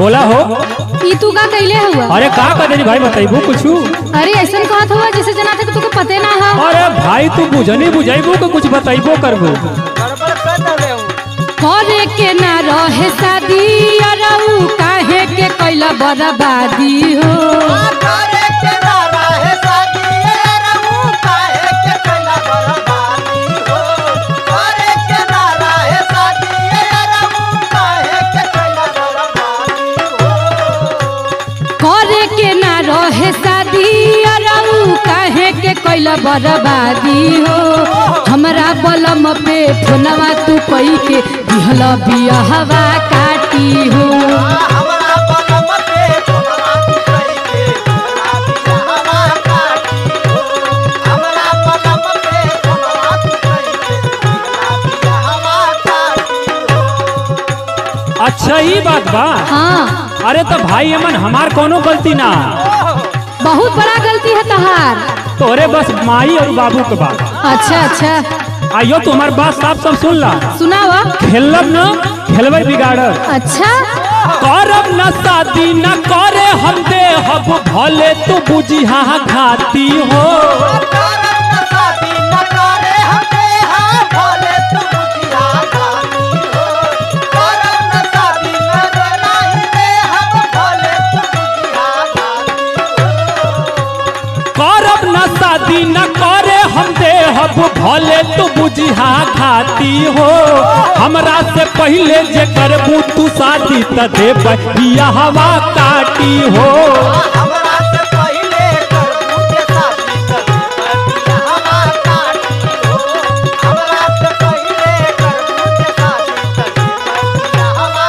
बोला हो ई तू का कैले हुआ अरे का करे भाई बताइबू कुछू अरे ऐसा कहत हुआ जैसे जना था कि तुके पते ना हो अरे भाई तू बुझनी बुझाइबू के कुछ बताइबो करबू गड़बड़ कर दे हूँ करे के ना रहे शादी अरऊ काहे के कैला बर्बादी हो करे के नारा है शादी ये रहूं काहे के कैला बर्बादी हो करे के नारा है शादी ये रहूं काहे के कैला बर्बादी हो करे के ना रहे शादी अरऊ काहे के कैला बर्बादी हो हमरा बलम पे फोनवा तू पई के दिहल बियाहवा काटी हो हमरा बलम पे तोहरा तू कही के हमरा बिया हवा काटी हो हमरा बलम पे तोहरा तू कही के हमरा बिया हवा काटी हो अच्छा ही बात बा हाँ अरे तो भाई अमन हमार कोनो गलती ना बहुत बड़ा गलती है तहार तोरे बस माई और बाबू के बात अच्छा अच्छा आइयो तू हमार बात साफ साफ सुन ला सुनावा खेलब न खेलबै बिगाड़ब अच्छा करब न शादी न करे हम दे हब भले तू बुझी हाँ खाती हो करम न शादी न करे हमे हाँ भोले तू बुझिया गानी हो करम न शादी न कराई दे हम भोले तू बुझिया गानी हो करब न शादी न करे हम दे हब भले तू बुझी हाँ खाती हो हमरा से पहले जे करबू तू शादी त दे बहिया हवा काटी हो हमरा से पहले करबू के शादी कर बिया हवा काटी हो हमरा से पहले करबू के शादी कर बिया हवा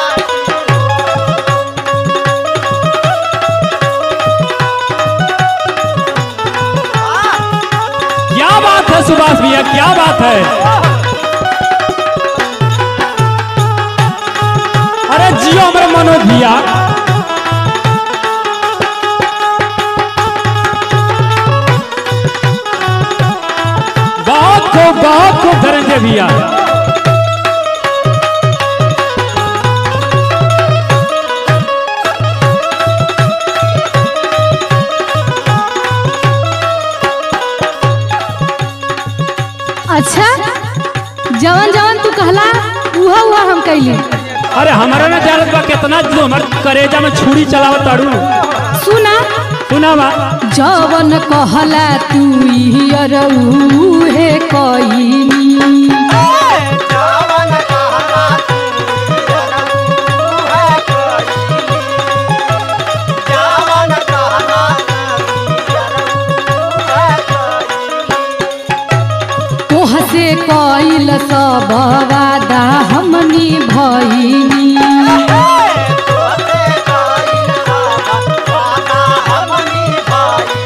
काटी हो क्या बात है सुभाष भैया क्या बात है अरे जियो हमारे मनोज भैया बहुत खूब बहुत खूब धनंजय भैया अच्छा जवन जवन तू कहला उहा उहा हम कैली अरे हमारा ना जानत बा कितना जो हमार करेजा में छुरी चलावत ताड़ू सुना सुना बा जवन कहला तू ही अरऊ हे कईनी जावन कहला तू है कोई जावन कहला तू है कोई तोह से कइल सब वादा हमनी भईनी तोते काइल बाबा वादा हमनी भाई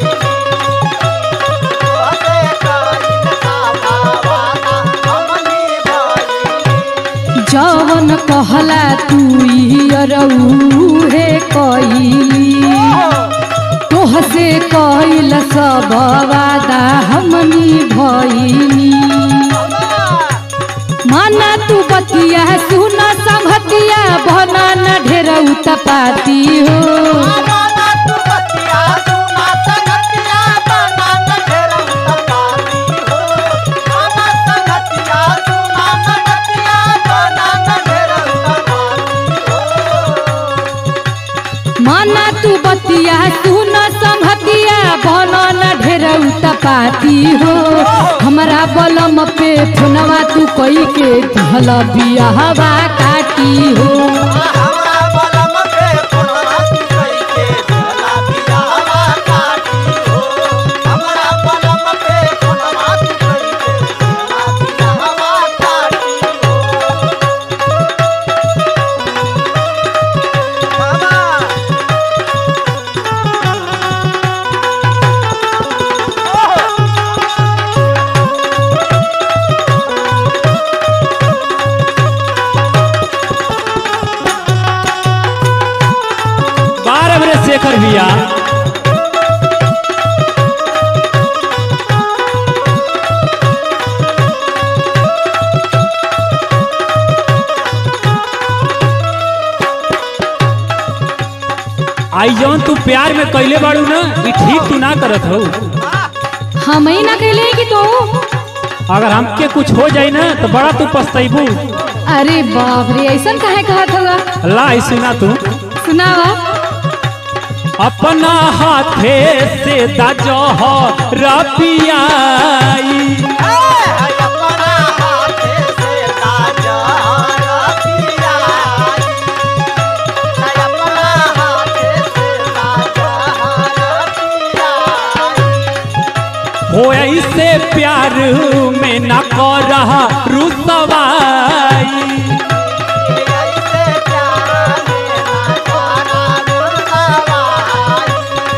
तोते काइल बाबा वादा हमनी भाई जवन कहला तू ही अरऊ हे कईली तोह से कइल सब वादा हमनी भईनी माना तू बतिया सुन संगतिया बना न ढेर उत्पाती हो बाबा तू बतिया सुना संगतिया बना न ढेर उत्पाती हो बाबा संगतिया सुना संगतिया बना न ढेर उत्पाती हो माना तू बतिया सुन संगतिया बना न ढेर उत्पाती हो हमरा बलम पे फोनवा तू कई के दिहल बियाहवा काटी हो हमरा बलम पे फोनवा तू कई के दिहला बिया हवा काटी हो हमरा बलम पे फोनवा तू कई के दिहला बिया हवा काटी हो बाबा आई जौन तू प्यार में कैले बाड़ू ना ई ठीक तू ना करत हो हम ही ना कहले कि तू अगर हमके कुछ हो जाई ना तो बड़ा तू पछतैबू अरे बाप रे ऐसा काहे कहत होगा ला ई सुना तू सुनावा अपना हाथे से दाजह रपियाई अपना हाथे से ताजा रतिया अपना हाथे से ताजा रतिया हो ऐसे प्यार में न कर रहा रुसवाई ऐसे प्यार में ना करा रुसवाई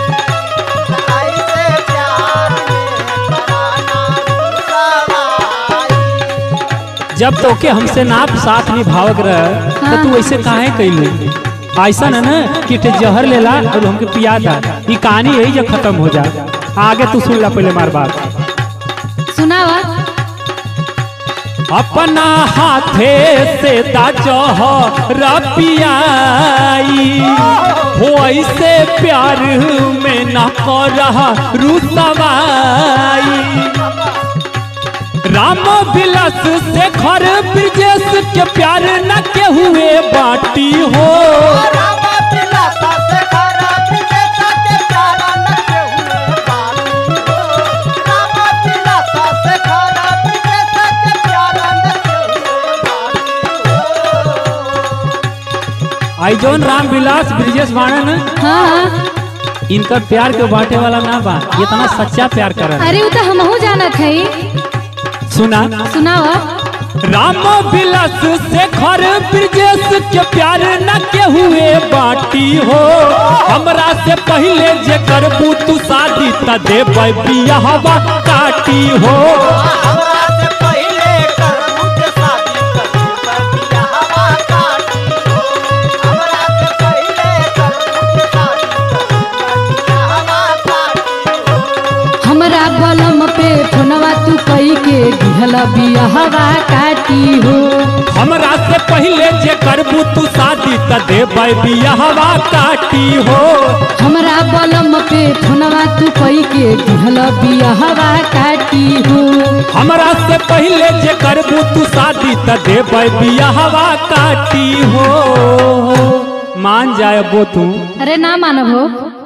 ऐसे प्यार में कराना रुसवाई जब तोके हमसे नाप साथ निभावक रह तो तू ऐसे काहे कैलू ऐसा न ना कि ते जहर लेला और हमके पिया था ई कहानी यही जब खत्म हो जा आगे तू सुन ला पहले मार बात सुनावा अपना हाथे से दाजह रपियाई हो ऐसे प्यार में न कर रहा रुसवाई राम विलास से घर ब्रजेश के प्यार न के हुए बाटी हो राम दिलासा से खरा विदेशा के प्यारा लगे हुए बानी हो राम दिलासा से खरा विदेशा के प्यारा लगे हुए बानी हो आई जौन राम विलास ब्रजेश बाणन हाँ हाँ इनका प्यार के बांटे वाला ना बा इतना सच्चा प्यार कर अरे वो तो हमहू जानत है सुना सुनावा राम विलास से घर ब्रजेश के प्यार न के हुए बाटी हो हमरा से पहले जे करबू तू शादी त देबै बियाहवा काटी हो हमरा से पहले करबू के शादी करबू बबिया हवा काटी हो हमरा से पहले करबू के शादी करबू बबिया हवा काटी हो हमरा बलम पे फोनवा तू कई के दिहल बियाहवा काटी हो हमरा से पहले जे करबू तू शादी त देबै बियाहवा काटी हो हमरा बलम पे फोनवा तू कई के दिहल बियाहवा काटी हो हमरा से पहले जे करबू तू शादी त देबै बियाहवा काटी हो मान जाए बो तू अरे ना मानब हो